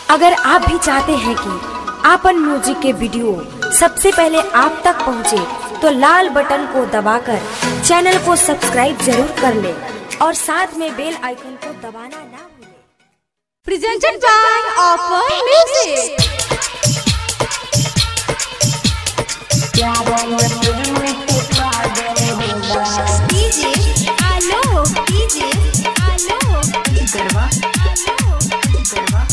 अगर आप भी चाहते हैं कि आपन म्यूजिक के वीडियो सबसे पहले आप तक पहुंचे, तो लाल बटन को दबाकर चैनल को सब्सक्राइब जरूर कर ले और साथ में बेल आइकन को दबाना ना भूलें। presented by Offer Music. DJ Alo, DJ Alo, Garwa, Alo,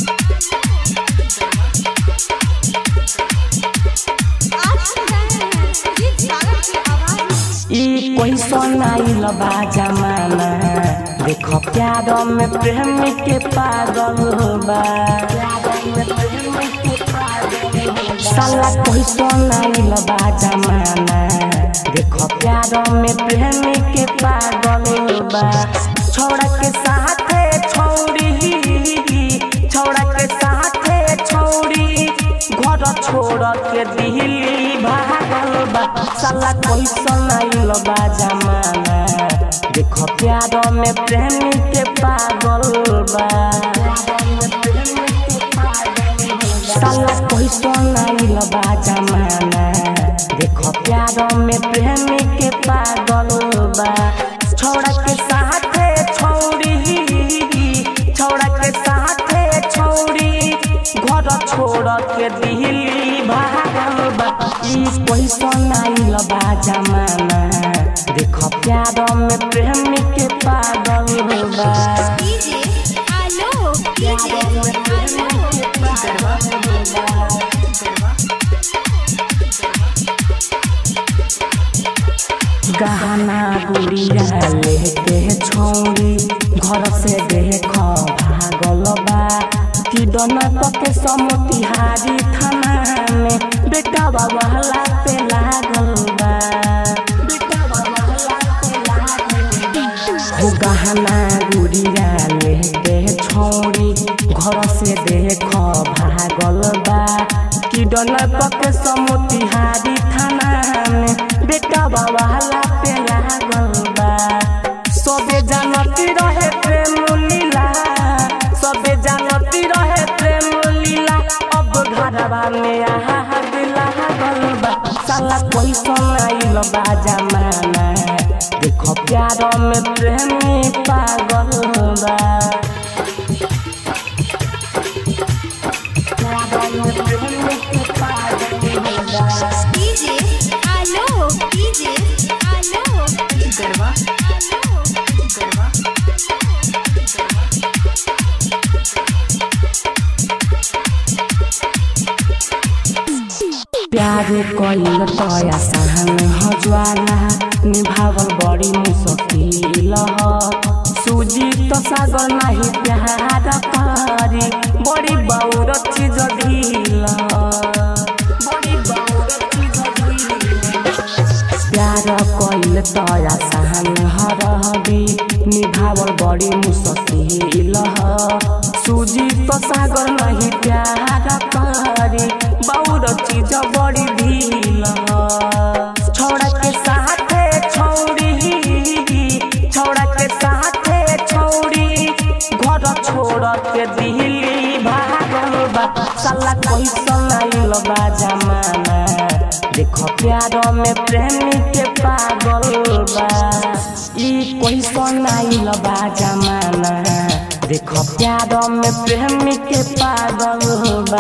आप सुन रहे हैं सुजीत सागर की आवाज ई कैसन आइल बा जमाना देख प्यार में प्रेम के पागल बा साला कैसन आइल बा जमाना देख प्यार में प्रेम के पागल बा छोड़ा के साथे छौड़ी छोड़ा के साथे छौड़ी घर छोड़ के दिल्ली भागल बा साला कैसन आइल बा जमाना देख प्यार में प्रेम के पागल बा साला कैसन आइल बा जमाना देख प्यार में प्रेम के पागल बा छोड़ा के साथे छौड़ी छोड़ा के साथे छौड़ी घर छोड़ के दिल्ली भागल बा ई कैसन आइल बा जमाना देख प्यार में प्रेम के पागल बा DJ Alo, DJ Alo, गहना गुड़िया लेके छौरी घर से देख भागल बा कि डनक के समतिहारी थाना में बेटा बाबा पे लागल बा बेटा बाबा पे लागल बा हो गहना गुड़िया लेके छौरी घर से देख भागल बा कि डनक के समतिहारी थाना में बेटा बाबा पे लागल बा सबे जानती रहे प्रेम लीला सबे जानती रहे प्रेम लीला अब घरवा में आहा लागल बा साला कैसन आइल बा जमाना देखो प्यार में प्रेमी पागल बा प्यार में प्रेमी पागल बा DJ Alo, DJ Alo, Garwa, Alo, Garwa. प्यार कइल तया सहन हजवाला निभावल बड़ी मुश्किल ह सूजी तो सागर नाही प्यार पारी बड़ी बाउर चीज ढील बड़ी बाउर चीज ढील प्यार कइल तया सहन हरहबी निभावल बड़ी मुश्किल ह सूजी तो सागर नहीं प्यार करी बाउर चीज बड़ी ढील ह। छोड़ा के साथे छौड़ी छोड़ा के साथे छौड़ी घर छोड़ के दिल्ली भागल बा साला कैसन आइल बा जमाना देख प्यार में प्रेमी के पागल बा ई कैसन आइल बा जमाना देख प्यार में प्रेमी के पागल बा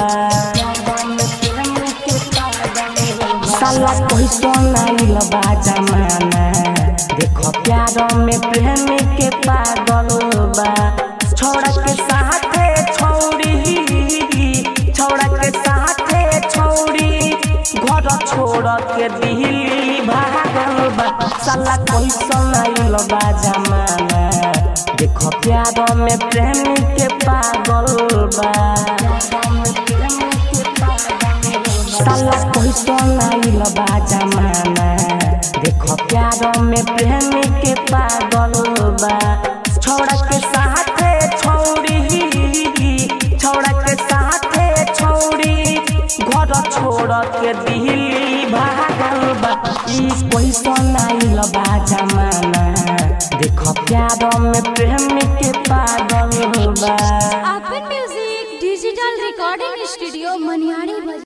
साला कैसन आइल बा जमाना देख प्यार में प्रेमी के पागल बा छोड़ा के साथे छौड़ी छोड़ा के साथे छौड़ी घर छोड़ के दिल्ली भागल बा साला कैसन आइल बा जमाना देख प्यार में प्रेमी के पागल बा साला कैसन आइल बा जमाना देख प्यार में प्रेमी के पागल बा छोड़ा के साथे छौड़ी छोड़ा के साथे छौड़ी घर छोड़ के दिल्ली भागल बा ई कैसन आइल बा जमाना देख प्यार में प्रेमी के पागल बा Open Music Digital recording studio Maniyari